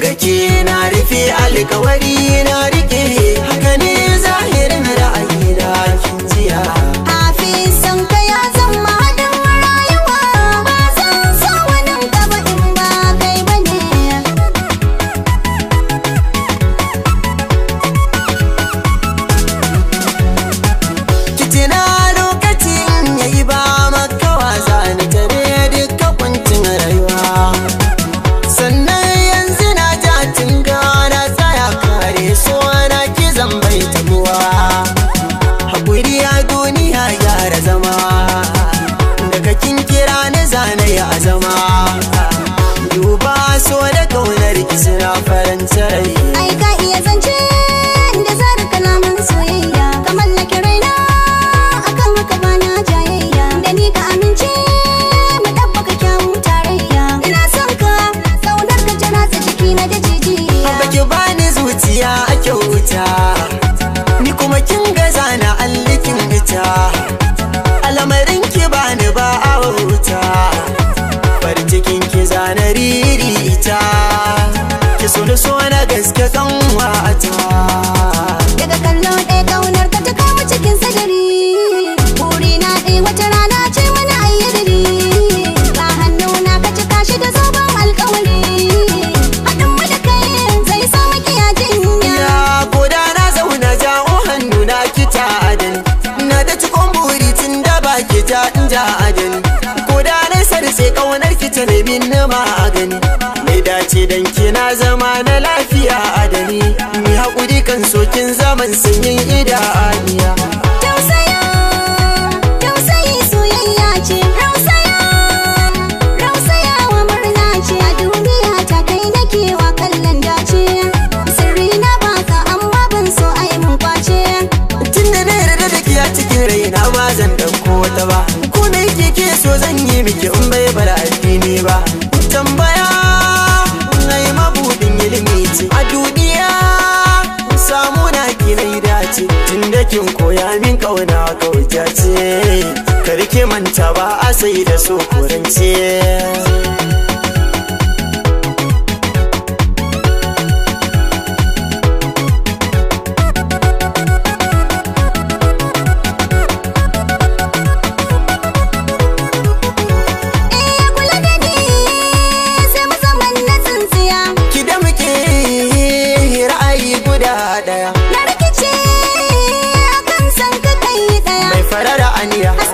ga ke na rufe alkawari na rike haka ne zahirin ra'ayi da kin jiya Hafisan ka ya zama haɗin rayuwa ba zan so wani gaba in ba kai ba ne. kitina lokacin yayi ba maka wasa ni tare duka kuncin rayuwa sannan yanzu na ja tunga na tsaya kare so na ki bai tabuwa hakuri a duniya gyara zama daga kin kira na zane ya zama duba so da kaunar ki suna faranta rai Ai ka iya zance da zara kalaman soyayya ka mallake raina akan haka ba na jayayya da ni ka amince mu ɗabbaka kyawun tarayya ina son ka kaunar ka ta ratsa jiki na da jijiya Baki bani zuciya a kyauta Ni kuma kin gaza na allikin ita Alamarin ki bani ba a wuta Farcikin ki zana riri ita Ki so da so na gaske kan wata daga kallo ɗaya kaunar ka ta kama cikin sadari buri na ɗaya wata rana ce wani ayyadari ba hannu na ka cika shi da zoben alkawari haɗin mu da kai zai sa makiya jinya Ya koda na zauna jawo hannu na kita adani Na da cikon buri tun da baki ta in ja adani Koda na sarse kaunar ki ta nemi na magani Mai dace dan kina zama na lafiya adani Mai haƙuri kan sokin zaman sanyin idaniya tausaya tausayi soyayya ce rausaya rausaya wa murna ce a duniya ta kai nake wa kallon dace sirri na baka amma ban so ai mun kwace Tun da na yarda da ke a cikin raina ba zan ɗauko wata ba Ko me kike so zan yi miki in bai bar addini ba Tambaya ai mabudin ilimi ce a duniya samu na ki na dace Tun da kin koya min kauna kauta ce Karki manta ba a sai da so kurance Eh kula da ni sai mu zaman na tsintsiya Ki da muke ra'ayi guda ɗaya na rikice akan san ka kai daya Mai farar aniya